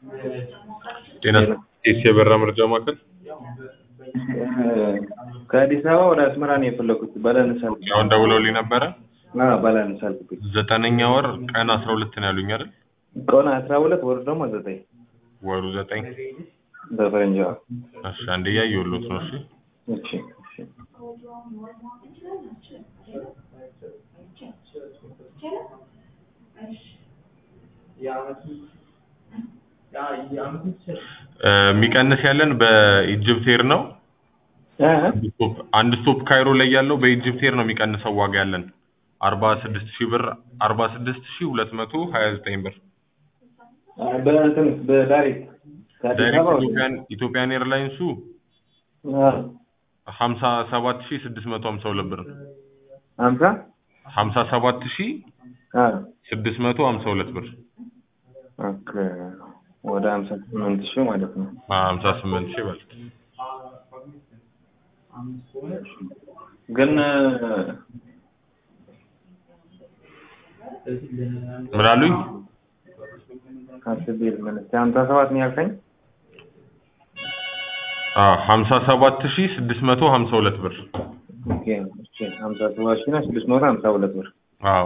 ጤና ቴስ የበራ መርጃ ማዕከል ከአዲስ አበባ ወደ አስመራ ነው የፈለኩት። ባላንስ አልኩ። አሁን ደውለውልኝ ነበረ። አዎ ባላንስ አልኩት። ዘጠነኛ ወር ቀን አስራ ሁለት ነው ያሉኝ አይደል? ቀን አስራ ሁለት ወር ደግሞ ዘጠኝ ወሩ ዘጠኝ በፈረንጅ እሺ፣ አንዴ እያየሁሎት ነው። እሺ እሺ እሺ የሚቀንስ ያለን በኢጅፕት ኤር ነው። እ አንድ ስቶፕ አንድ ስቶፕ ካይሮ ላይ ያለው በኢጅፕት ኤር ነው የሚቀንሰው ዋጋ ያለን አርባ ስድስት ሺህ ብር አርባ ስድስት ሺህ ሁለት መቶ ሀያ ዘጠኝ ብር በእንትን በዳይሬክት ከአዲስ ዳይሬክት አበባ ወደ ኢትዮጵያን ኢትዮጵያን ኤርላይንሱ አዎ ሀምሳ ሰባት ሺህ ስድስት መቶ ሀምሳ ሁለት ብር ነው። ሀምሳ ሀምሳ ሰባት ሺህ አዎ ስድስት መቶ ሀምሳ ሁለት ብር ኦኬ ወደ ሀምሳ ስምንት ሺህ ማለት ነው። ሀምሳ ስምንት ሺህ በል ግን ምን አሉኝ? አስቤ ልመለስ ሀምሳ ሰባት ነው ያልከኝ? ሀምሳ ሰባት ሺህ ስድስት መቶ ሀምሳ ሁለት ብር ኦኬ እሺ ሀምሳ ሰባት ሺህ እና ስድስት መቶ ሀምሳ ሁለት ብር አዎ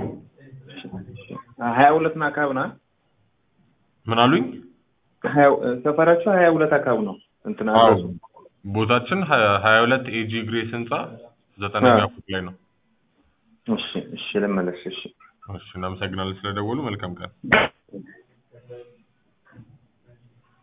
ሀያ ሁለት ና አካባቢ ና ምን አሉኝ? ሰፈራቸው ሀያ ሁለት አካባቢ ነው እንትን አዎ አድረሱ ቦታችን ሀያ ሁለት ኤጂ ግሬስ ህንጻ ዘጠነኛ አዎ። ፎቅ ላይ ነው። እሺ እሺ ልመለስ እሺ እሺ እናመሰግናለን ስለደወሉ። መልካም ቀን።